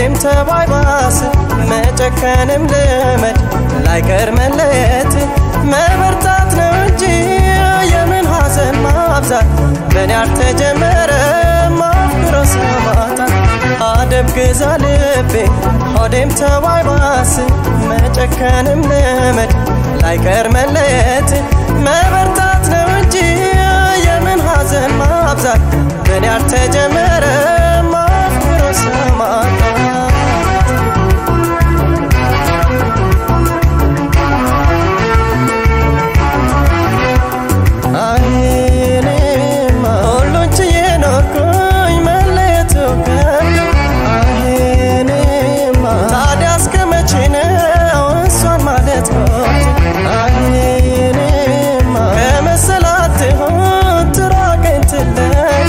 ሆዴም ተባይባስ መጨከንም ልመድ ላይቀር መለየት መበርታት ነው እንጂ የምን ሐዘን ማብዛት በኔ አልተጀመረ ማፍቅሮ ሰማታት አደብ ግዛ ልቤ ሆዴም ተባይባስ መጨከንም ልመድ ላይቀር መለየት መበርታት ነው እንጂ የምን ሐዘን ማብዛት በኔ አልተጀመረ ማፍቅሮ ሰማታት አይኔማ ሁሉን ችዬ ኖርኩኝ መለየቱ ከብዶ አይኔማ ታዲያ እስከ መቼ ነው እሷን ማለት ሞት አይኔማ ከመሰላት ትሆን ትራቀኝ ትለይ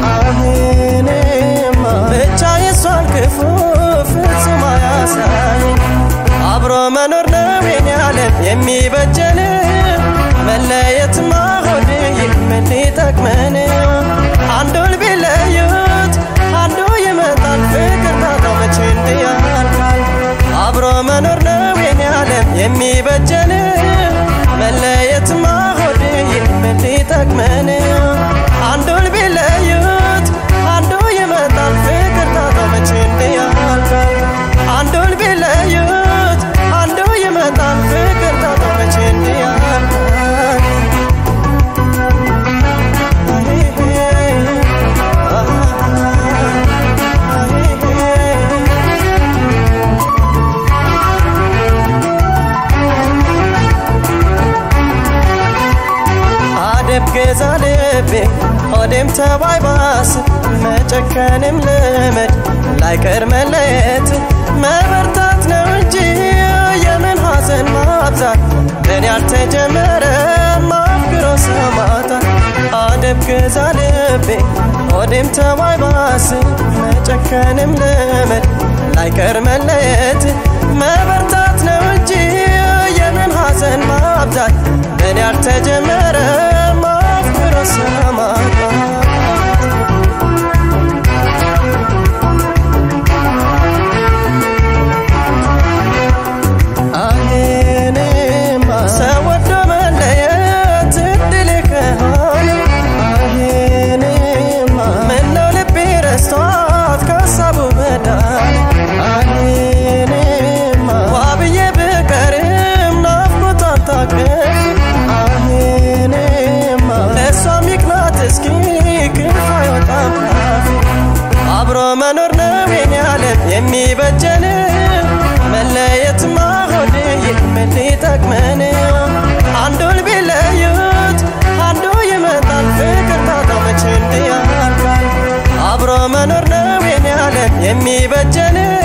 አይኔማ ብቻ የሷን ክፉ ፍጹም አያሳይ አብሮ መኖር ነው የኔ ዓለም የሚበጀን መለየትማ ሆድ ምን ሊጠቅመን አንዱን ቢለዩት አንዱ ይመጣል ፍቅር ታጣው መቼ እንዲያልቃል አብሮ መኖር ነው የኔ ዓለም የሚበጀን መለየትማ ሆድ ምን ሊጠቅመን አንዱን ቢለዩት አንዱ ይመጣል ፍቅር ታጣው መቼ እንዲያልቃል አንዱን ቢለዩት አንዱ ይመጣል ፍቅር ታጣው መቼ እንዲያልቃል አደብ ገዛ ልቤ ሆዴም ተባይባስ መጨከንም ልመድ ላይቀር መለየት መበርታት ነው እንጂ የምን ሐዘን ማብዛት በኔ ያልተጀመረ ማፍቅሮ ሰማታት አደብ ገዛ ልቤ ሆዴም ተባይባስ መጨከንም ልመድ ላይቀር መለየት መበርታት ነው እንጂ የምን ሐዘን ማብዛት በኔ ያልተጀመረ ማፍቅሮ ሰማታት አሄኔማ ሰው ወዶ መለየት እድል ከሆነ አሄኔማ ምነው ልቤ ረስቷት ከሀሳቡ መዳን አሄኔማ ዋብዬ ብቀርም ናፍቆቷን ታቅፍ አሄኔማ ለእሷ ሚቅናት እስኪ ክፉ አይወጣም ካፌ አብሮ መኖር ነው የኔ ዓለም የሚበጀን መለየትማ ሆድ ምን ሊጠቅመን አንዱን ቢለዩት አንዱ ይመጣል ፍቅር ታጣው መቼ እንዲያልቃል አብሮ መኖር ነው የኔ ዓለም የሚበጀን